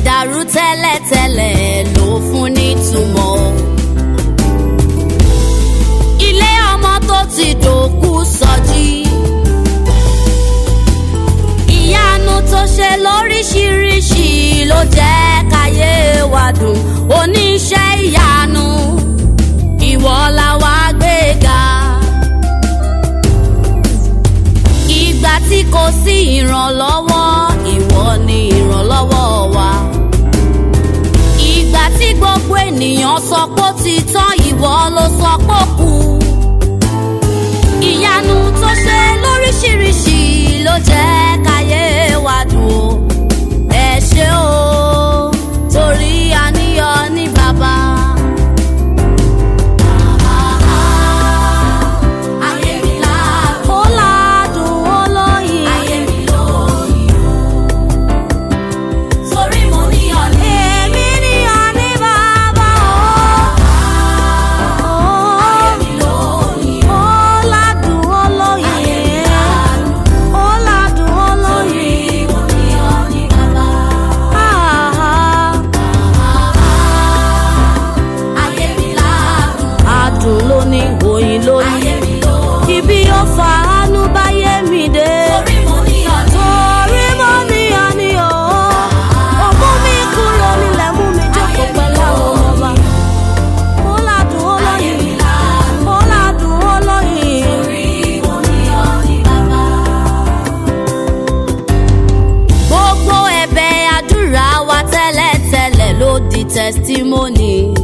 dàrú tẹ́lẹ̀tẹ́lẹ̀ ló fún nítumọ̀. ilé ọmọ tó ti dòkú sọjí. ìyanu tó ṣe lóríṣiríṣi ló jẹ́ káyé wa dùn oníṣẹ́ ìyanu ìwọ la wá gbéga. ìgbà tí kò sí ìrànlọ́wọ́ ìwọ ni ìrànlọ́wọ́ wa. ìgbà tí gbogbo ènìyàn sọ pé ó ti tán ìwọ ló sọ pé ó kù. ìyanu tó ṣe lóríṣiríṣi ló jẹ́ káyé wa dùn ó. ẹ ṣé o torí àníyàn ní bàbá. Ayé mi ládùn. Ó ládùn ó lóyin. Ayé mi lóyin o. Torí mo níyàn ní. Èmi níyàn ní bàbá o. Ayé mi lóyin o. Ó ládùn ó lóyin. Ayé mi ládùn. Ó ládùn ó lóyin. Torí mo níyàn ní bàbá. Ayé mi ládùn. Adùn ló ní oyin lóyin. Ayé mi lóyin. Ibi ó fa àánú báyé mi dé. Torí mo níyàn ní. Torí mo níyàn ní o. Ó mú mi kúrò nílẹ̀ mú mi jókòó pẹ̀lú àwọn ọba. Ó ládùn ó lóyin. Ó ládùn ó lóyin. Torí mo níyàn ní bàbá gbogbo ẹ̀bẹ̀ àdúrà wa tẹ́lẹ̀tẹ́lẹ̀ ló di testimony.